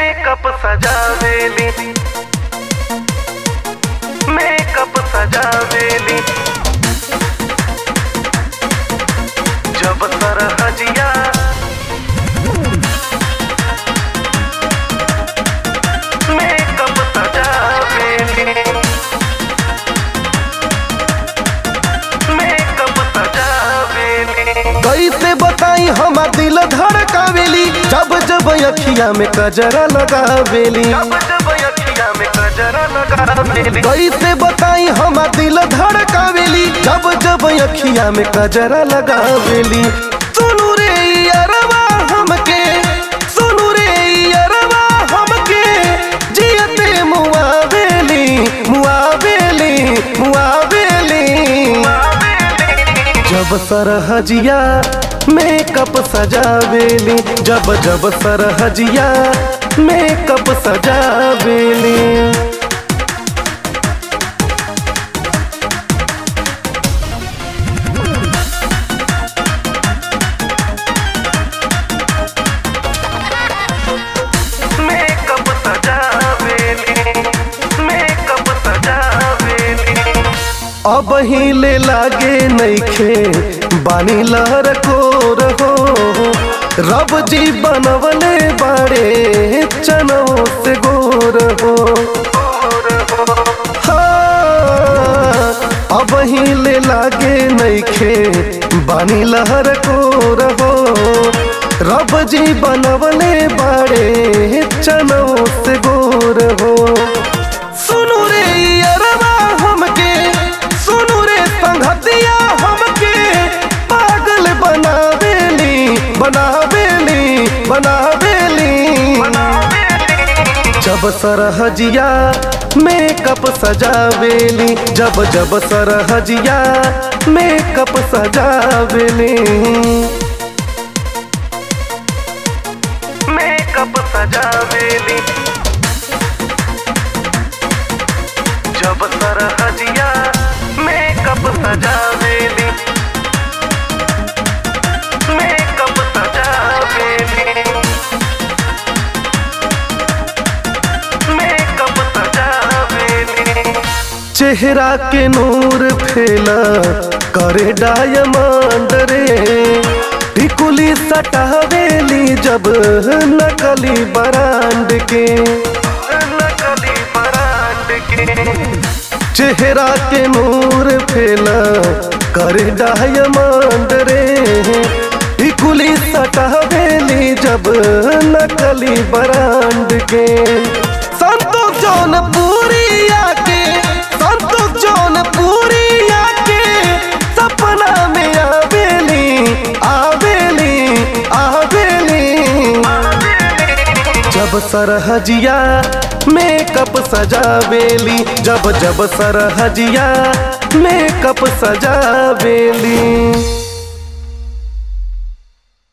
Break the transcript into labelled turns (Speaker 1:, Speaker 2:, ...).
Speaker 1: makeup सजावेली makeup सजावेली जब सरहजिया मेकअप सजावेली मेकअप सजावेली
Speaker 2: कैसे बताई हमार दिल धड़कावेली जब जब अखिया में कजरा लगावेली
Speaker 1: जब जब अखिया में गजरा लगावेली
Speaker 2: कैसे बताई हमार दिल धड़कावेली जब जब अखिया में कजरा लगावेली सुनु रे अरवा हमके सुनु रे अरवा हमके जियते मुआवेली मुआवेली मुआवेली जब सरहजिया मेकअप सजावेली जब जब सरहजिया मेकअप सजावेली
Speaker 1: मेकअप सजावेली मेकअप सजावेली
Speaker 2: अब हिले लागे नइखे बानी लहर को रहो रब जी बनवले बाड़े चनो से गोर हो हाँ, अब हिले लागे नइखे बानी लहर को रहो रब जी बनवले बाड़े चनो से गोर हो सुनु रे अरवा हमके सुनु रे संगतिया हमके पागल बनावेली बनावेली बनावेली जब सरहजिया मेकअप सजावेली जब जब सरहजिया मेकअप सजावेली
Speaker 1: मेकअप सजावेली जब सरहजिया मेकअप सजावेली मेकअप सजावेली मेकअप सजावेली
Speaker 2: चेहरा के नूर फैला करे डायमंड रे टिकुली सटावेली जब नकली बरांड के
Speaker 1: नकली बरांड के
Speaker 2: चेहरा के नूर फैला करे डायमंड रे टिकुली सटावेली जब नकली बरांड के संतोष जौनपुरी आके संतोष जौनपुरी आके सपना में आवेली आवेली आवेली जब सरहजिया मेकअप सजावेली जब जब सरहजिया मेकअप सजावेली